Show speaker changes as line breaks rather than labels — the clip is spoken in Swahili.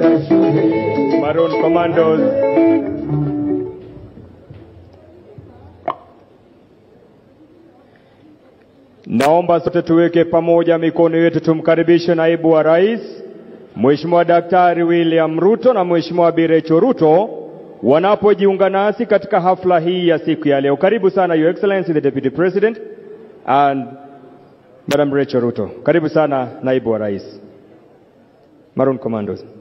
Maroon Commandos. Naomba sote tuweke pamoja mikono yetu tumkaribishe naibu wa rais Mheshimiwa Daktari William Ruto na Mheshimiwa Bi Rachel Ruto wanapojiunga nasi katika hafla hii ya siku ya leo. Karibu sana Your Excellency the Deputy President and Madam Rachel Ruto. Karibu sana naibu wa rais. Maroon Commandos.